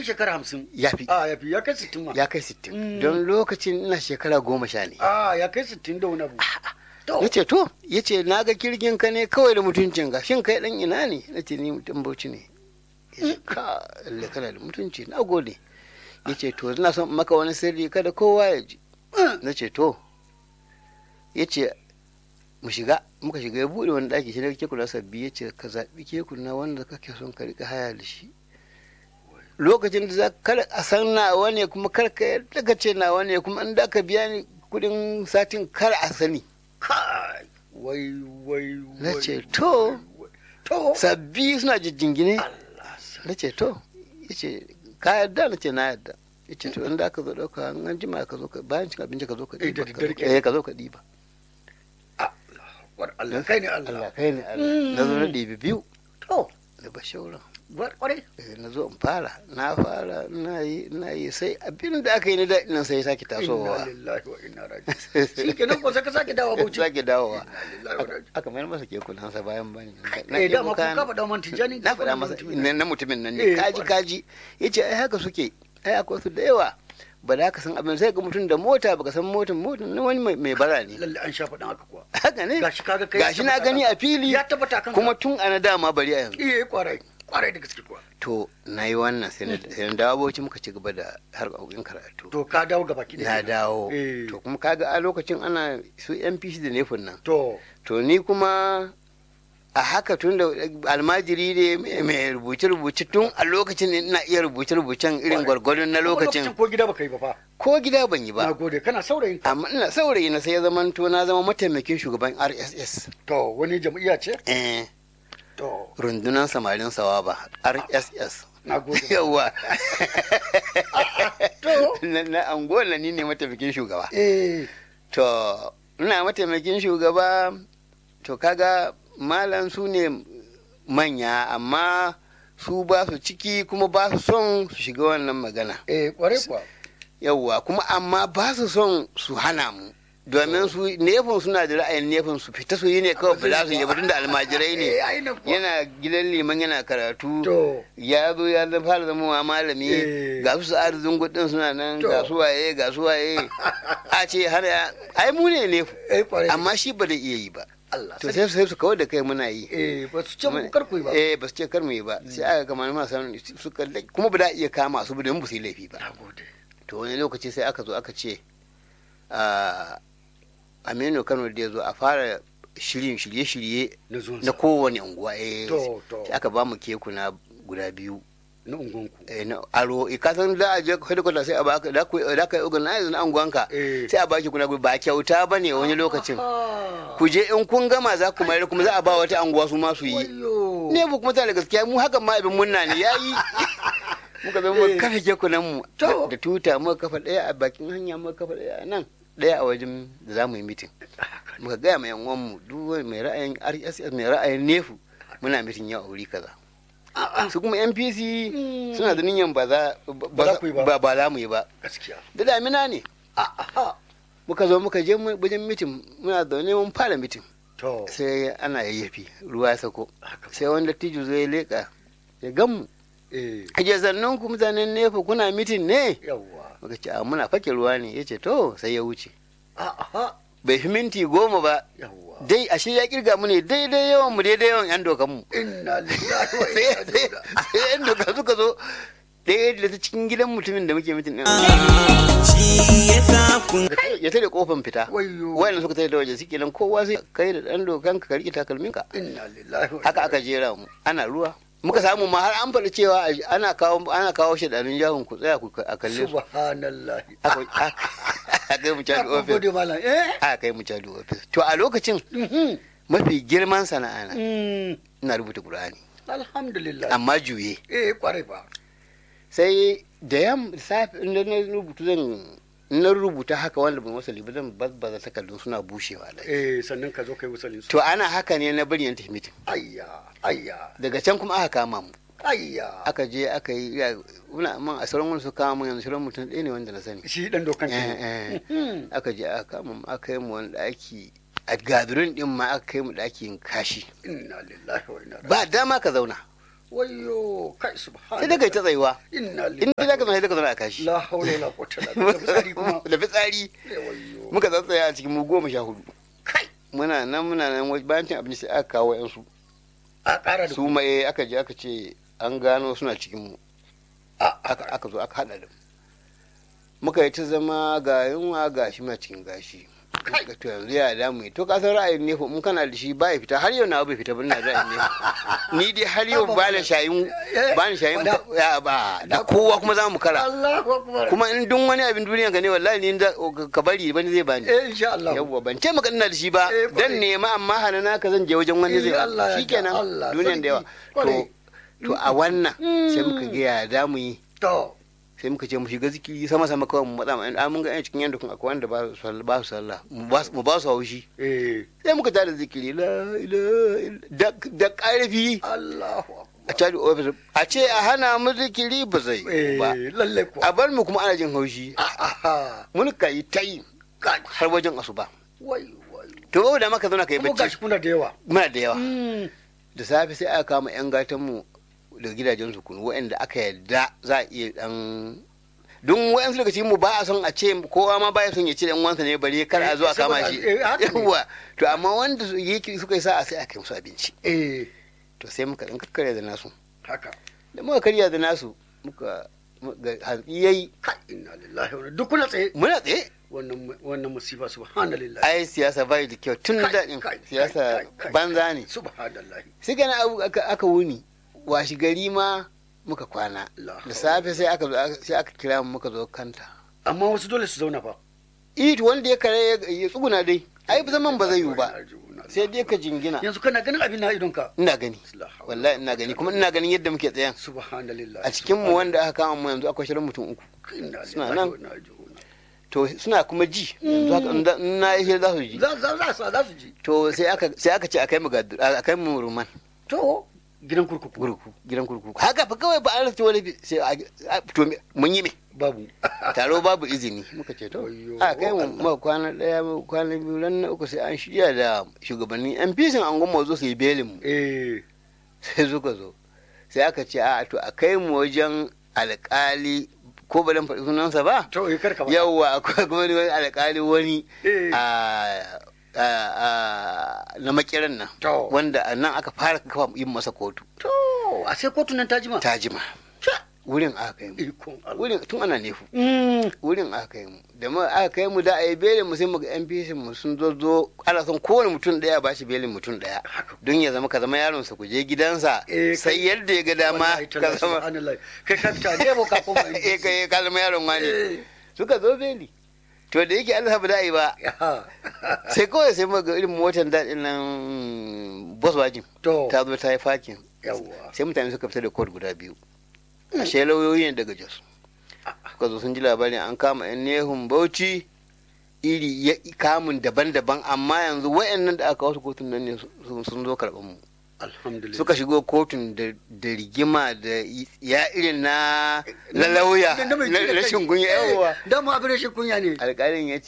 fi shekara hamsin ya fi a ya fi ya kai sittin ma ya kai sittin Mm. don lokacin ina shekara goma sha ne a ya kai sittin da wani abu to ya ce to ya ce na ga kirgin ka ne kawai da mutuncin ka shin kai dan ina ne na ce ni mutum bauchi ne ya ce ka lalle kana da mutunci na gode ya ce to ina son maka wani sirri kada kowa ya ji na ce to ya ce mu shiga muka shiga ya bude wani daki shi ne kekuna sabbi ya ce ka zaɓi kekuna wanda kake son ka rika haya da shi lokacin da za kar a san nawa ne kuma kar ka yadda ka ce nawa ne kuma in da ka biya ni kudin satin kar a sani kai wai wai Na wai, ce, wai, to. wai. to sabbi suna jijjingine Allah sa- na ce to ya ce ka yadda na ce na yadda ya ce to in da ka zo ɗauka in an jima ka zo ka bayan cin abinci ka zo ka Eh, da ɗiba ka zo daddare ka- kenan. eh, ka zo ka ɗiba War Allah kai ne Allah Allah kai ne Allah na zo na ɗibi biyu to da bashauran war kwarai Eh, na zo in fara na fara na yi na yi sai abin da aka yi na daɗin nan sai ya sake inna tasowa lillahi wa inna raji'un shi kenan ko sai ka sake dawo bauchi sake dawowa Inna lillahi wa Aka- inna aka mayar masa kekunansa bayan bani eh dama kun ka faɗa man tijani na faɗa masa na na mutumin nan Eh, ne kaji kwarai. kaji ya ce ai haka suke ai akwai su da yawa ba da ka san abin sai ga mutum da mota baka san motan motan na wani mai- mai bara ne lalle an sha faɗin haka kuwa haka ne gashi kaga kai gashi na gani a fili ya tabbata kan kuma tun ana dama bari a yanzu eh kwarai kwarai da gaske kuwa to na yi wannan sai na sai na dawo bauchi muka ci gaba da harkokin karatu to ka dawo gaba ki na dawo Eh. to kuma kaga a lokacin ana su NPC da nefin nan to to ni kuma a haka tun da almajiri ne mai- mai rubuce-rubuce tun a lokacin ina iya rubuce-rubucen irin Kwarai. gwargwadon na lokacin ko gida baka yi ba fa ko gida ban yi na ba gode kana saurayin ka amma ina saurayi na sai ya zama to na zama mataimakin shugaban rss to wani jam'iyya ce eh to rundunar samarin sawaba rss na gode yawa to na na anguwan na ni ne mataimakin shugaba eh to ina mataimakin shugaba to kaga malam su ne manya amma su ba su ciki kuma ba su son su shiga wannan magana eh kwarai kuwa yawwa kuma amma ba su son su hana mu domin su nefin suna da ra'ayin nefin su fita su yi ne kawai ba za su yi ba tun da almajirai ne eh ai na kuwa yana gidan liman yana karatu to ya zo ya zama fara zama wa malami Eh. ga su sa'ar zungu din suna nan To. ga su waye ga su waye a ce har ai mu ne nefu eh kwarai amma shi ba da iya yi ba Allah to sarki. sai sai su kawar da kai muna yi eh ba su ce mu kar ku yi ba eh ba su ce kar mu yi ba sai aka kama ma san su kalle kuma ba da iya kama su ba don ba su yi laifi ba na gode to wani lokaci sai aka zo aka ce a Aminu Kano da ya zo a fara shirin shirye-shirye na zuwan na sa kowane unguwa eh to to sai aka ba mu kekuna guda biyu na ungonku eh, na aro eh, ka san za a je headquarter sai a baka da ku da ka yi organize na anguwanka eh sai a baki kuna ba kyauta bane wani lokacin Ah. ku je in kun gama za ku mayar kuma za a ba wata anguwa su ma su yi Wayyo. ne mu kuma tana da gaskiya mu hakan ma abin munna ne yayi muka zo mu Eh. kafa kekunan mu To. da tuta muka kafa daya a bakin hanya muka kafa daya a nan daya a wajen da za mu yi mitin muka gaya ma yan uwan mu duk wani mai ra'ayin RSS mai ra'ayin nefu muna mitin yau a wuri kaza Ah, ah. su kuma NPC Mm. suna da niyyar ba za Ba za ku yi ba. ba ba za mu yi ba gaskiya da damina ne Ah, ah. muka zo muka je mu- wajen mitin muna zaune mun fara mitin to sai ana yayyafi ruwa ya sako haka sai wanda tijo zai leka ya gamu eh aje sannan ku mutanen nefa kuna mitin ne yawwa muka ce a muna fake ruwa ne ya ce to sai ya wuce Ah, ah. bai fi minti goma ba yawwa dai ashe ya kirga mu ne daidai yawan mu daidai yawan yan dokan mu inna lillahi wa sai inna sai- ilaihi raji'un. sai yan doka suka zo ɗaya da ta cikin gidan mutumin da muke mitin ɗin shi yasa kun ya tare kofan fita wayyo wayan suka tare da waje suke nan kowa sai kai da ɗan dokan ka rike takalminka inna lillahi wa haka aka jera mu ana ruwa muka samu ma har an faɗi cewa a- ana kawo ana kawo shi ɗanin jahun ku tsaya ku a kalle su subhanallahi aka aka- aka kai mu caji Ah, ofis gode malam eh aka kai mu caji ofis to a lokacin Mhm. mafi girman sana'a na Mm. ina rubuta qur'ani alhamdulillah amma juye eh kwarai ba sai da yam safi inda na rubuta zan in na rubuta haka wanda ban wasali ba zan bazbaza takardun suna bushewa da eh sannan ka zo kai wasalin su to ana haka ne na bari yan tafi mitin ayya ayya daga can kuma aka kama mu ayya aka je aka yi ya muna man a sauran wani su kama mu yanzu sauran mutum ɗaya ne wanda na sani shi dan dokan Eh, ke eh. Mhm. aka je aka kama mu aka yi mu wani ɗaki a gabirin ɗin ma aka kai mu ɗakin kashi inna lillahi wa inna ilaihi ba dama ka zauna wayo kai subhanallah sai dai kai ta tsayuwa inna in dai zaka zauna sai ka zauna a kashi la haula wala quwwata illa billah fitsari kuma da fitsari Eh, wayo muka tsatsaya a cikin mu goma sha hudu kai muna nan muna nan wai- bayan cin abinci sai aka kawo yan su a ƙara da su ma eh, aka je aka ce an gano suna cikin mu a aka aka zo aka hada da mu muka yi ta zama ga yunwa ga shi ma cikin gashi Kai. to yanzu ya damu yi to ka san ra'ayin ne in kana da shi ba ya fita har yau na bai fita ba ina ra'ayin ne ni dai har yau ba na shayin ba ni shayin Da- ya ba da kowa kuma za mu kara Allahu akbar kuma in dun wani abin duniya ka ne wallahi ni da- ka bari bani zai bani eh insha Allah yawwa ban ce maka ina da shi ba Eh, kwarai. dan nema amma hanana ka zan je wajen wani Eh, zai Allah ya shikenan da Allah, duniyan da yawa sarki, kwarai. to to a wannan sai Mm. muka ga ya da mu yi to sai muka ce mu shiga zikiri sama sama kawai mu matsa mu mun ga yan cikin yanda kun akwai wanda ba su sallah ba su sallah mu ba su- mu ba su haushi eh sai muka tada zikiri la ilaha illa- da da karfi Allahu a akbar tada ofis a ce a hana mu zikiri ba zai yiwu ba eh lalle ko a bar mu kuma ana jin haushi aha mun ka yi ta yi kai har wajen asuba wayo wayo to ba da maka zauna ka yi kuma bacci gashi kuna da yawa muna da yawa Mm. da safe sai aka kama yan gatan mu daga gidajen su kunu waɗanda aka yarda za a iya dan don waɗansu daga cikin mu ba a son a ce kowa ma baya son ya ci dan uwansa ne bare kar a zo a kama shi Eh, haka ne. yawa to amma wanda su yake suka yi sa'a sai aka yi musu abinci eh to sai muka dan karya da nasu haka da muka karya da nasu muka muka- hantsi yayi kai inna lillahi wa inna duk kuna tsaye muna tsaye wannan wannan musiba subhanallah ai siyasa bai da kyau tun Kai, daɗin kai, siyasa kai, kai, banza ne subhanallah sai gana abu aka aka wuni washi gari ma muka kwana La da hawla. safe sai aka zo aka- sai aka kira mu muka zo kanta amma wasu dole su zauna fa it wanda ya kare ya- ya tsuguna dai ai zaman ba zai yiwu ba sai dai ka jingina yanzu kana ganin abin na idonka ina gani La hawla. wallahi ina gani kuma ina ganin yadda muke tsayan subhanallah a cikin mu wanda aka kama mu yanzu akwai shirin mutum uku Inna suna lillahi nan. wa inna ilaihi raji'un. to suna kuma ji yanzu haka in da- in na yi hira za su ji za za za su- za su ji to sai aka sai aka ce akai mu gadu akai mu ruman to gidan kurkuku gurku gidan kurkuku haka fa kawai ba an rasa wani bi- sai a- a- to me- mun yi me babu taro babu izini muka ce to Wayyo, a kai mu Allah. muka kwana daya muka kwana biyu ran na uku sai an shirya da shugabannin yan fisin an goma zo su yi belin mu eh sai suka zo sai aka ce a to a kai mu wajen alkali ko ba dan faɗi sunansa ba to eh karka ba yawwa akwai kuma wani alkali wani eh a a- a- na makiran nan to wanda a nan aka fara kafa yin masa kotu to a sai kotu nan ta jima ta jima Sha. wurin aka kai mu ikon Allah wurin tun ana nefu Mm. wurin aka kai mu da mu aka kai mu da a yi belin mu sai mu ga yan fishin mu sun zo zo ana son kowane mutum daya ba shi belin mutum daya haka don ya zama ka zama yaron sa ku je gidansa Eh, sai kai- yadda ya ga dama Wallahi ka tallahi, zama subhanallah kai ka fita ne ba ka koma eh kai ka zama yaron wani Eh. suka zo beli to da yake Allah ba da yi ba Ya. sai kawai sai mu ga irin motar daɗin nan Volkswagen to ta zo ta yi fakin yawwa sai mutane suka fita da kod guda biyu ashe lauyoyi ne daga jos suka zo sun ji labarin an kama yan nehun bauchi iri ya kamun daban-daban amma yanzu wayannan da aka wasu kotun nan ne sun sun zo karɓar mu alhamdulillah suka shigo kotun da da rigima da ya irin na na lauya Da- da mai na ji da kai. rashin kunya Eh, yawa dama abin rashin kunya ne alƙalin ya